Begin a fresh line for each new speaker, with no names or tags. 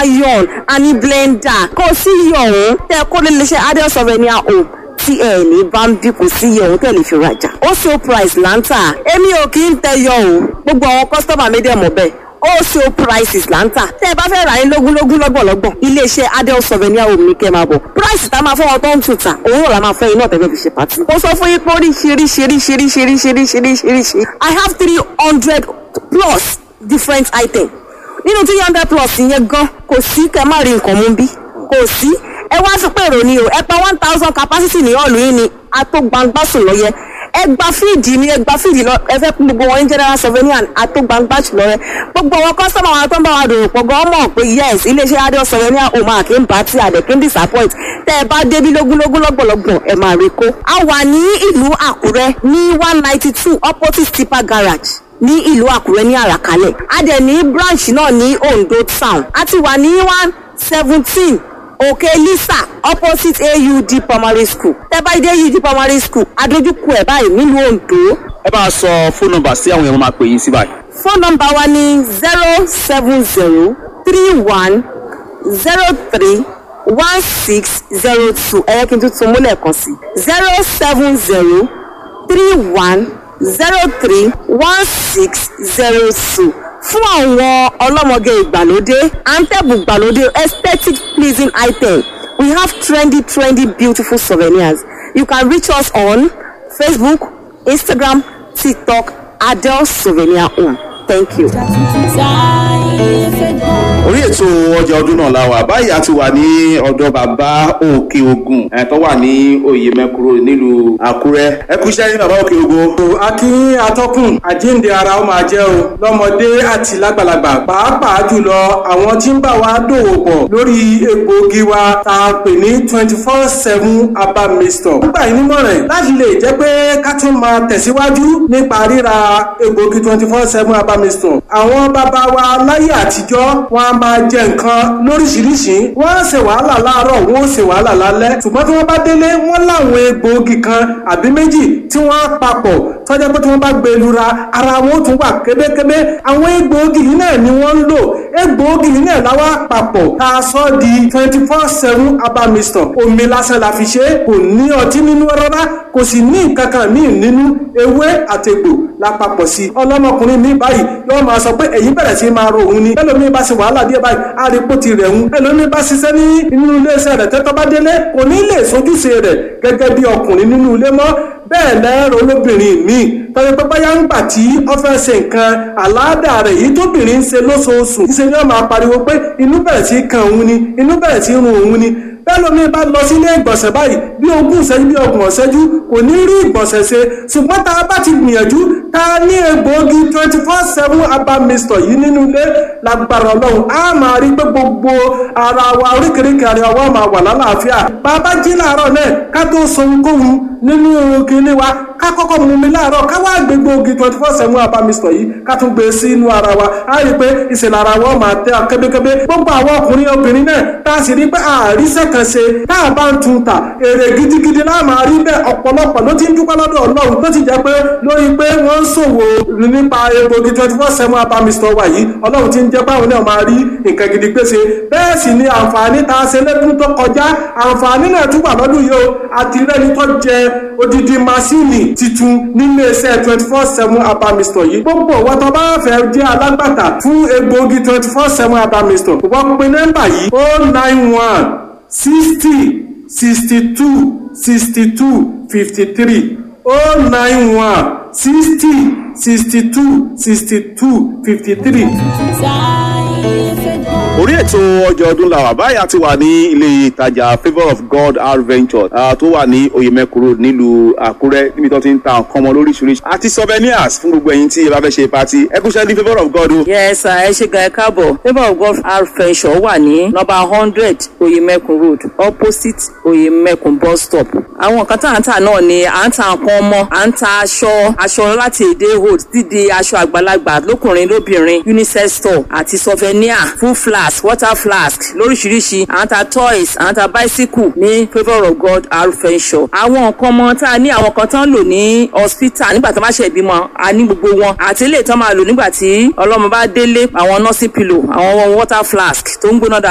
iron a ní blender kò sí iye ọ̀hún tẹ́ kó lè lè ṣe adel souvenir home tí ẹ ní bá ń dínkù sí iye ọ̀hún tẹ̀lé fi rajà ó so price là ń tà èmi ò kí ń tẹyọ o gbogbo àwọn kọ́sítọ́mà mi dẹ̀ mọ̀ bẹ́ẹ̀ wholesale prices là ń tà tẹ́ ẹ bá fẹ́ rà ní lógúnlógún lọ́gbọ̀lọ́gbọ̀n iléeṣẹ́ adel souvenir home ní kẹ́ máa bọ̀ price tá a máa fọwọ́ tó ń tù tà òun náà la máa fẹ́ iná tẹ́fẹ́ fi ṣe pàtì. mo sọ fún yín pé oríṣiríṣiríṣiríṣiríṣiríṣiríṣi i have three hundred plus different items nínú three hundred plus yẹn gan kò sí kẹ́ má rí nǹkan mú bí kò sí ẹ wá sí pé èrò ni o ẹ pa one thousand capacity ní ọ̀lù yín ni atógbangbásùn lọ́yẹ ẹ gba fíìdì ni ẹ gba fíìdì lọ ẹ fẹ́ gbogbo wọn ní general souvenir atógbangbásùn lọ́yẹ gbogbo wọn kọ́sọ́mà wọn tó ń bá wa dòwò pọ̀ gan mọ̀ pé yes iléeṣẹ́ adé souvenir ò máa kí n bá tí àdẹ̀ kí n disappoint tẹ́ ẹ bá débi lógúnlógún lọ́gbọ̀lọ́gbọ̀n ẹ máa rí kó. a wà ní ìlú àkúrẹ́ ní one ninety two opposite tipa garage ní ìlú àkúrẹ́ ní àràkálẹ̀ a dẹ̀ ní branch náà ní ondo town a ti wà ní one seventeen òkè lisa opposite aud primary school tẹ́ bá dé aud primary school adójúkú ẹ̀ báyìí nílùú ondo.
ẹ bá a sọ fóònù nọ́mbà sí àwọn èèyàn máa pè yín sí báyìí.
fóònù nọ́mbà wa ní zero seven zero three one zero three one six zero two ẹ̀yẹ́ kí n tún tún múlẹ̀ kan sí zero seven zero three one zero three one six zero two fún àwọn ọlọ́mọge ìgbàlódé antẹ́bù ìgbàlódé aesthetic pleasing item we have trendy trendy beautiful souvenirs you can reach us on facebook instagram tiktok adele souvenir home thank you.
orí ètò ọjà ọdún náà la wà báyìí a ti wà ní ọ̀dọ̀ bàbá òkè ogun ẹ̀ tó wà ní oyè mẹ́kúrò nílùú àkúrẹ́ ẹ kú iṣẹ́ ní bàbá òkè ogun.
a kí atọ́kùn àjíǹde ara ó máa jẹ́ o lọ́mọdé àti lágbàlagbà pàápàá jùlọ àwọn tí ń bá wa dòwò pọ̀ lórí egbòogi wa tá a pè ní twenty four seven herbal mixture. nígbà yìí nímọ̀ràn láti lè jẹ́ pé ká tún máa tẹ̀síwájú nípa ríra egbòogi twenty four seven herbal mixture. àwọn bàbá wa láyé àtijọ́ wọn a máa jẹ nǹkan lóríṣiríṣi wọ́n á ṣe wàhálà láàárọ̀ wọ́n ó ṣe wàhálà lálẹ́ ṣùgbọ́n tí wọ́n bá délé wọ́n láwọn egbòogi kan àbí méjì tí wọ́n á papọ̀ tọ́jà pé tí wọ́n bá gbé lura ara wọn ó tún wà kébékébé àwọn egbòogi yìí náà ni wọ́n ń lò egbòogi yìí náà láwa papọ̀ tá a sọ di twenty four seven herbal mixture omi lásán la fi ṣe kò ní ọtí nínú rárá kò sì ní nǹkan kan míì nínú ewé àtegbò lápapọ̀ sí i ọlọ́mọkùnrin mi báyìí yóò máa sọ pé èyí bẹ̀rẹ̀ sí máa ro òun ni ẹlòmíì bá ṣe wàhálà díẹ̀ báyìí àrípò ti rẹ̀ ń ẹlòmíì bá ṣiṣẹ́ ní inú iléeṣẹ́ rẹ̀ tẹ́tọ́ bá délé kò ní lè sojúṣe rẹ̀ gẹ́gẹ́ bí ọkùnrin nínú ilé mọ́ bẹ́ẹ̀ lẹ́rọ olóbìnrin míì tọ́jú pé báyà ń gbà tí ó fẹ́ ṣe nǹkan àláàdà rẹ̀ yìí tóbìnrin ń ṣe lóṣooṣù ṣe ni wọ́n máa pariwo pé inú bẹ̀rẹ̀ sí kan òun ni inú bẹ̀rẹ̀ sí run òun ni bẹ́ẹ̀ lómi bá lọ sílé ìgbọ̀nsẹ̀ báyìí bí ogún ìṣẹ́jú bí ọgbọ̀n ìṣẹ́jú kò ní rí ìgbọ̀nsẹ̀ ṣe ṣùgbọ́n tá a bá ti gbìyànjú tá a ní egbòogi twenty four seven herbal mixture yìí nínú ilé lágbára ọlọ́run á máa rí pé gbogbo ara wa oríkèéríkèé ara wa máa wà lálàáfíà bàbá jí láàárọ̀ náà ká tó sọ ohunkóhun nínú kinní wa ká kọ́kọ́ mú mi láàárọ̀ ká wá gbé gbòógì twenty four seven herbal mixture yìí ká tún gbé sí inú ara wa á rí i pé ìṣẹ̀lẹ̀ ara wa máa tẹ́ kébékébé gbogbo àwọn ọkùnrin obìnrin náà tá a sì rí pé àríṣẹ́ kan ṣe tá a bá ń tun ta èrè gidigidi náà máa rí bẹ́ẹ̀ ọ̀pọ̀lọpọ̀ ló ti ń dúpẹ́ lọ́dọ̀ ọlọ́run tó ti jẹ́ pé lórí pé wọ́n ń ṣòwò nípa egbògi twenty four seven herbal mixture wa yìí ọlọ́run ti ń jẹ́ báwọn náà máa rí nǹkan gidi pèsè bẹ́ẹ̀ sì ni àǹfààní tá a ṣe lẹ́dún tó kọjá àǹfààní náà tún wà lọ́dún yìí o àti rẹ́ni tó jẹ odidi masini titun nílé iṣẹ́ twenty four seven herbal mixture yìí gbogbo wọn tó bá fẹ́ jẹ́ alágbàtà fún egbògi twenty four seven herbal mixture wọ́n pe nọ́mbà yìí o nine one sixty sixty two sixty two fifty three o nine one sixty sixty two sixty two fifty three
orí ètò ọjà ọdún la wà báyìí a ti wà ní ilé ìtajà favour of god r venture uh, tó wà ní oyemekuro nílùú àkúrẹ́ níbi tó ti ń ta nǹkan ọmọ lóríṣiríṣi àti souvenirs fún gbogbo ẹ̀yin tí ẹ bá fẹ́ ṣe pati ẹ kúṣẹ́ ní favour of god o.
yes sir ẹ ṣe gan ẹ káàbọ̀ favour of god r venture wà ní nọ́mbà hundred oyemekun road opposite oyemekun bus stop àwọn nǹkan tá à ń tà náà ni à ń ta nǹkan ọmọ à ń ta aṣọ aṣọ láti èdè hold dídi aṣọ àgbàlagbà lókùnrin lóbìnrin unisex store àti souvenir full flask water flask lóríṣiríṣi à ń ta toys à ń ta bicycle ní favour of god arufenshaw àwọn nǹkan ọmọ tá a ní àwọn kan tán lò ní hospital nígbà tó bá ṣe ìbímọ a ní gbogbo wọn àti ilé ìtàn máa lò nígbà tí ọlọ́mọ bá délé àwọn nursing pillow àwọn water flask tó ń gbóná dáadáa.